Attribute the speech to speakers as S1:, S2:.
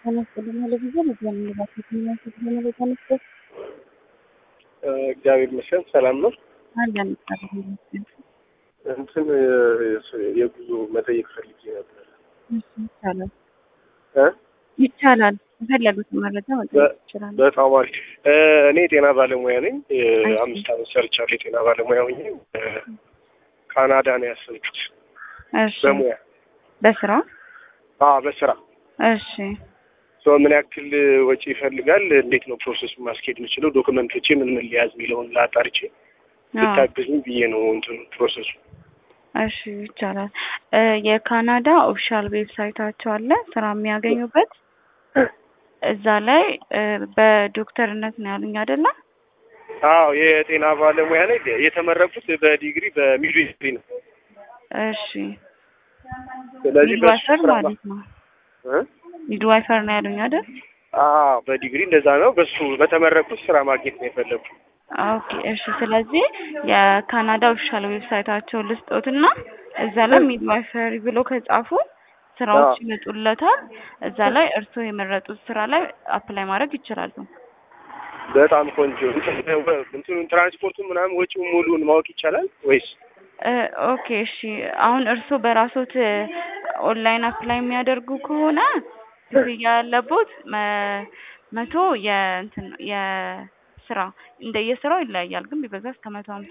S1: እግዚአብሔር ይመስገን ሰላም ነው።
S2: አለን
S1: እንትን የጉዞ መጠየቅ ፈልጌ ነበር
S2: ይቻላል
S1: እ
S2: ይቻላል። የፈለጉትን መረጃ መጠየቅ ይችላል።
S1: በጣም አሪፍ። እኔ የጤና ባለሙያ ነኝ። አምስት ዓመት ሰርቻለሁ የጤና ባለሙያ ሆኜ ካናዳ ነው ያሰብኩት
S2: እሺ
S1: በሙያ
S2: በስራ
S1: አዎ በስራ
S2: እሺ
S1: ሶ ምን ያክል ወጪ ይፈልጋል? እንዴት ነው ፕሮሰስ ማስኬድ የምችለው? ዶክመንቶቼ ምን ምን ሊያዝ የሚለውን ላጣርቼ ብታግዙኝ ብዬ ነው እንትኑ ፕሮሰሱ።
S2: እሺ ይቻላል። እ የካናዳ ኦፊሻል ዌብሳይታቸው አለ ስራ የሚያገኙበት እዛ ላይ እ በዶክተርነት ነው ያሉኝ አይደለ?
S1: አዎ የጤና ባለሙያ ላይ የተመረቁት በዲግሪ በሚድዊፍሪ ነው።
S2: እሺ
S1: ስለዚህ በሱ
S2: ሚድዋይፈር
S1: ስራ
S2: ማለት ነው።
S1: እ?
S2: ሚድዋይፈር ነው ያሉኝ አይደል?
S1: አዎ በዲግሪ እንደዛ ነው። በሱ በተመረቁት ስራ ማግኘት ነው የፈለጉት።
S2: ኦኬ እሺ። ስለዚህ የካናዳ ኦፊሻል ዌብሳይታቸውን ልስጦትና እዛ ላይ ሚድዋይፈሪ ብሎ ከጻፉ ስራዎች
S1: አዎ።
S2: ይመጡለታል። እዛ ላይ እርስዎ የመረጡት ስራ ላይ አፕላይ ማድረግ ይችላሉ።
S1: በጣም ቆንጆ። እንትኑን ትራንስፖርቱን ምናምን ወጪውን ሙሉውን ማወቅ ይቻላል ወይስ?
S2: እ ኦኬ እሺ። አሁን እርስዎ በራስዎት ኦንላይን አፕላይ የሚያደርጉ ከሆነ ክፍያ ያለቦት መ- መቶ የእንትን የስራ እንደየስራው ይለያያል፣ ግን ቢበዛ እስከ መቶ ሀምሳ